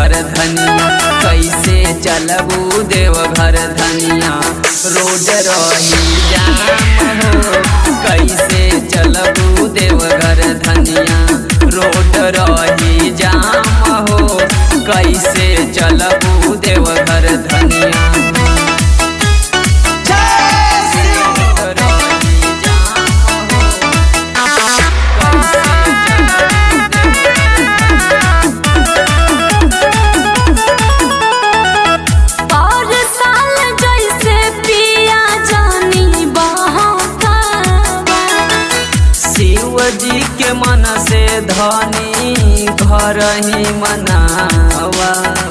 देवघर धनिया कैसे चलबू देवघर धनिया रोड रही जाम हो कैसे चलबू देवघर धनिया रोड रही जाम हो कैसे चलबू देवघर धनिया रोड रही जाम हो, कैसे और साल जैसे पिया जानी बहकावा शिव जी के मन से धनी घर ही मनावा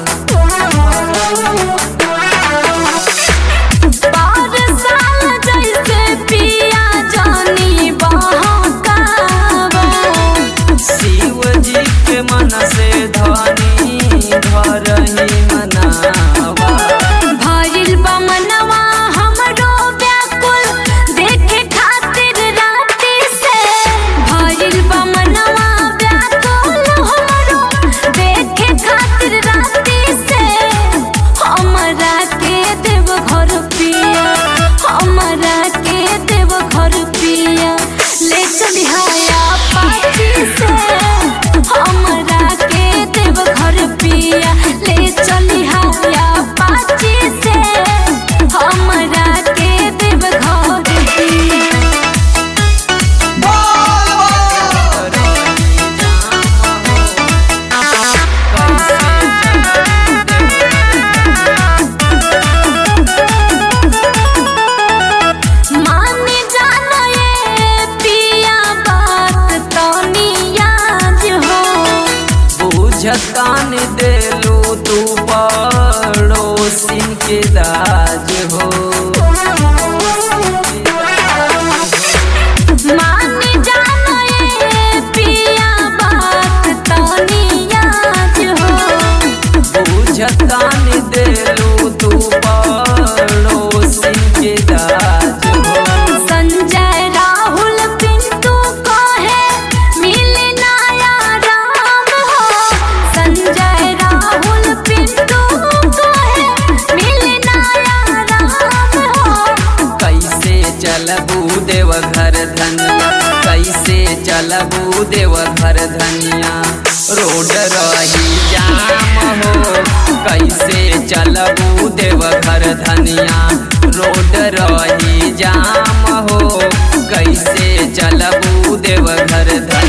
और साल जैसे पिया जानी बहकावा शिव जी के मन से धनी घर ही मनावा भइल बा मनवा हमरो व्याकुल देखे खातिर राति से भइल बा मनवा व्याकुल हमरो देखे खातिर राति से हमरा के देव घर पिया हमरा के देव घर पिया ले चली हाया पाची से हमरा के देव घर पिया ले चली हाया पाची से हमरा के देव घर पिया माने जानो ये पिया बात तनी याद हो बुझतान देलू तू पड़ोसिन के दाज हो माने जानो ये पिया बात तनी याद हो बुझतान देलू तू पड़ोसिन के दाज हो संजय राहुल पिंटू कहे मिले नया राम हो संजय राहुल पिंटू कहे मिले नया राम हो कैसे चलबू देवघर धनिया कैसे चलबू देवघर धनिया रोड रही जाम हो कैसे चलबू देवघर धनिया रोड रही जाम हो कैसे चलबू देवघर धनिया